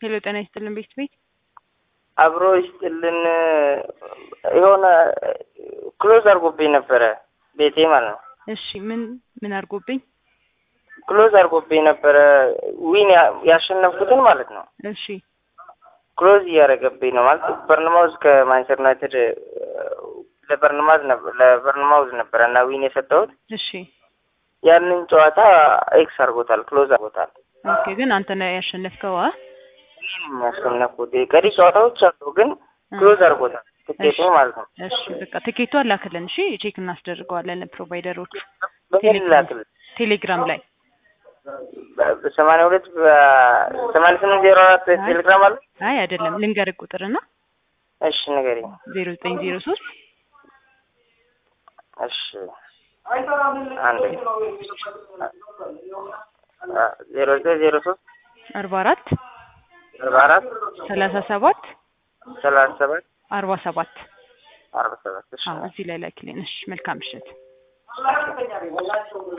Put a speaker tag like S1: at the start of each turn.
S1: ሄሎ ጤና ይስጥልን ቤት ቤት
S2: አብሮ ይስጥልን። የሆነ ክሎዝ አድርጎብኝ ነበረ ቤቴ ማለት ነው።
S1: እሺ ምን ምን አድርጎብኝ?
S2: ክሎዝ አድርጎብኝ ነበረ ዊን ያሸነፍኩትን ማለት ነው።
S1: እሺ
S2: ክሎዝ እያደረገብኝ ነው ማለት በርንማውዝ ከማንቸስተር ዩናይትድ ለበርንማዝ ለበርንማውዝ ነበረ እና ዊን የሰጠሁት
S1: እሺ
S2: ያንን ጨዋታ ኤክስ አድርጎታል፣ ክሎዝ አድርጎታል።
S1: ኦኬ ግን አንተ ነው ያሸነፍከው? አ
S2: ያሸነፍኩት ቀሪ ጨዋታዎች አሉ፣ ግን ክሎዝ አድርጎታል ትኬቱ ማለት ነው።
S1: እሺ በቃ ትኬቱ አላክልን። እሺ ቼክ እናስደርገዋለን ፕሮቫይደሮቹ
S2: በምን ላክል?
S1: ቴሌግራም ላይ
S2: ሰማንያ ሁለት ሰማንያ ስምንት ዜሮ አራት ቴሌግራም አለ።
S1: አይ አይደለም ልንገርህ ቁጥርና
S2: እሺ ንገሪኝ።
S1: ዜሮ ዘጠኝ ዜሮ ሶስት
S2: እሺ አንድ ዜሮ ዘጠኝ ዜሮ ሶስት
S1: አርባ አራት
S2: አርባ አራት
S1: ሰላሳ ሰባት
S2: ሰላሳ ሰባት
S1: አርባ ሰባት
S2: አርባ ሰባት እሺ
S1: እዚህ ላይ ላኪልን። እሺ መልካም ምሽት።